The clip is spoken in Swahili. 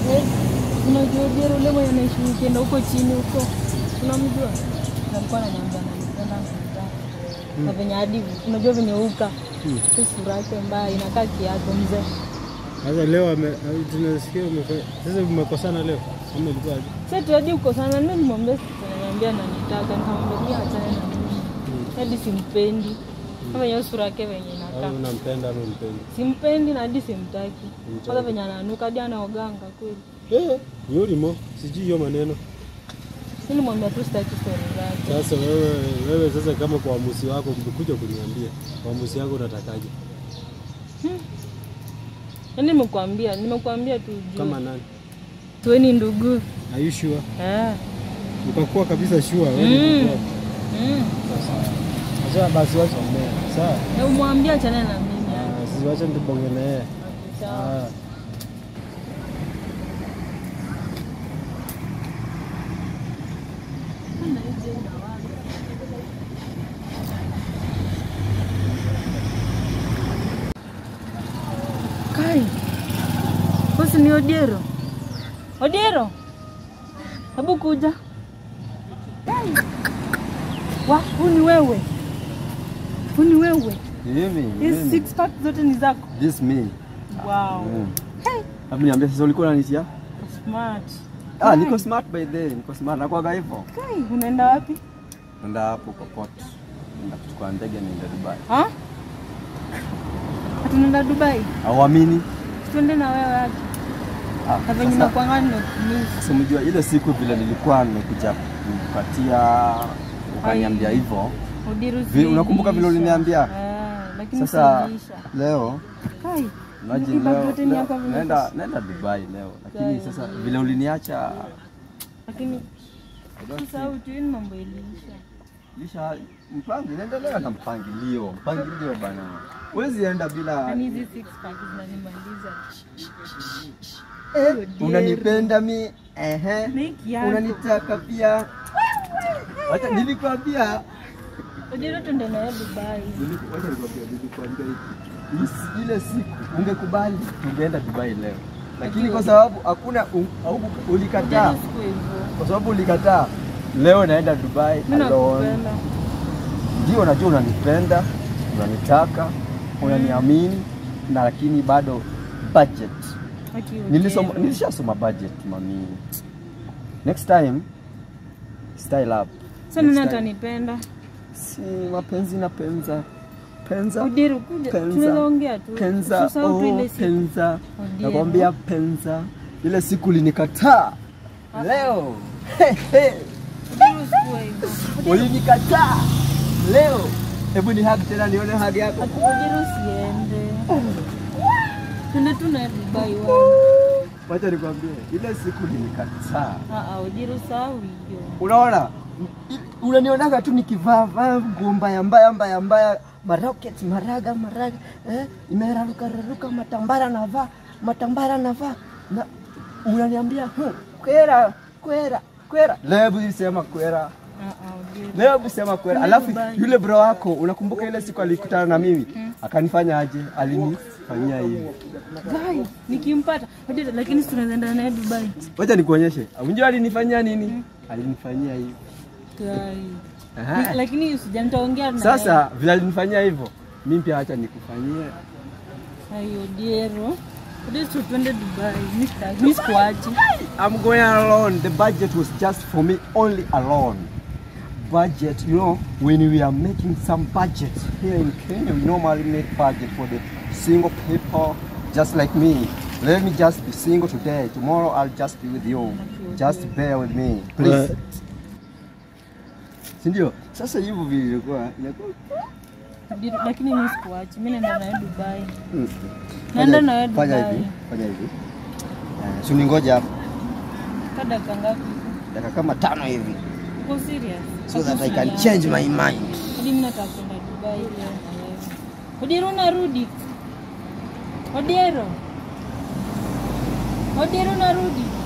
Eh, unajua Odiero ule mwenye anaishi ukienda huko chini huko, unamjua? Na alikuwa ananiambia ananipenda ananitaka. Na venye hadi unajua venye uka Hmm. tu sura yake mbaya inakaa kiato mzee. Sasa leo ame tunasikia umefa- sasa umekosana leo. Kama ilikuwa aje? Sasa tu hadi uko sana mimi nimwambia ananiambia ananitaka, nikamwambia mimi achane na mimi. Hadi simpendi. Kama hiyo sura yake venye inakaa. Au unampenda ama umpendi? Simpendi na hadi simtaki. Humtaki. Kwanza venye ananuka hadi anaoganga kweli. Eh, yulimo sijui hiyo maneno. Mimi nimwambia tu sitaki story zake. Sasa wewe wewe sasa kama kwa uamuzi wako umekuja kuniambia uamuzi wako unatakaje? Yaani nimekuambia, nimekuambia tu juu. Kama nani? Tuweni ndugu. Are you sure? Eh. Ukakuwa kabisa sure wewe Mm. ni mkubwa. Mm. Sasa basi wacha ongea. Sawa. Na umwambie achane na mimi. Ah, Sisi wacha tubonge na yeye. Sawa. Ah. Kai. Bosi ni Odiero. Odiero. Hebu kuja. Kai. Wa, huu ni wewe. Huu ni wewe. Mimi, Hizi mimi. six pack zote ni zako. This me. Wow. Mm. Hey. Hebu niambie sasa ulikuwa unanisia? Smart. Ah, niko smart by the way, niko smart. Nakuwaga hivyo. Kai, unaenda wapi? Nenda hapo kwa port. Nenda kuchukua ndege niende Dubai. Ha? Tunaenda Dubai. Hauamini? Tuende na wewe hadi. Ah, Na venye sasa- nakuanga nimekumiss. Sasa mjua ile siku vile nilikuwa nimekuja kupatia ukaniambia hivyo. Odiru Vi- unakumbuka vile silisha. uliniambia? Eh, lakini Sasa silisha. leo Kai. imagine Hii bag leo, yote ni leo yako vile naenda sasa. naenda Dubai leo. Lakini Kai. sasa vile uliniacha Lakini usahau tu hii ni mambo iliisha. lisha mpango inaendelea na mpangilio. Mpangilio bana. Huwezi enda bila Yaani hizi six pack zinanimaliza. Eh, unanipenda mi ehe, Make yako. unanitaka pia. Wacha nilikwambia, Odiru tuende na wewe Dubai. niliku- wacha nikwambia, nilikwambia hivi. Is- ile siku ungekubali tungeenda Dubai leo, lakini kwa sababu hakuna un- hauku- ulikataa, Odiru siku hivyo. kwa sababu ulikataa, leo naenda Dubai Mimi alone. nakupenda. Ndio najua unanipenda, unanitaka, unaniamini na lakini bado budget Aki Nilisoma, Odiru. nilishasoma budget mami. Next time style up. Sasa nani Next time. atanipenda? Si mapenzi na penza. Penza. Odiru kuja. Penza. Tunaweza ongea tu. Penza. Usisahau tu ile Oh, siku. penza. Odiero. Nakwambia penza. Ile siku ulinikataa. Leo. He, he. Odiru siku hivyo. Ulinikataa. Leo. Hebu ni hug tena nione hug yako. Ati Odiru siende. Tuende tu na Dubai wewe. Wacha nikwambie, ile siku ulinikataa. Ah ah, Odiru sahau hiyo. Unaona, unanionaga tu nikivaa vaa nguo mbaya mbaya mbaya mbaya, marocket maraga maraga, eh, imeraruka raruka, matambara navaa matambara navaa, na unaniambia "Hmm, kwera kwera kwera. Leo hebu sema kwera, Ah ah, Odiru. leo hebu sema kwera. Alafu yule bro wako, unakumbuka ile siku alikutana na mimi akanifanya aje? Alinifanyia hivi. Guy, nikimpata Odiru, lakini si tunaweza enda naye Dubai. Wacha nikuonyeshe, unajua alinifanyia nini? Alinifanyia hivi. Guy. Aha. Lakini usija nitaongea na Sasa vile alinifanyia hivyo, mimi pia acha nikufanyie. Ayo Odiru. Odiru tu twende Dubai. Mimi sitaki. Mimi sikuachi. I'm going alone. The budget was just for me only alone. Budget, you know, when we are making some budget here in Kenya, we normally make budget for the single people just like me. Let me just be single today. Tomorrow I'll just be with you. Just bear with me, please. Si ndio? Sasa hivyo vile ilikuwa inakuwa Odiru, Lakini mimi sikuachi. Mimi naenda naye Dubai. Mm. Naenda Fanya- nawe Fanya Dubai. hivi, fanya hivi. Eh, Si uningoje hapo Kwa dakika ngapi? dakika kama tano hivi Uko serious? so that I can change my mind. Hadi mimi nataka kwenda Dubai leo na wewe. Odiru unarudi? Odiero. Odiero unarudi?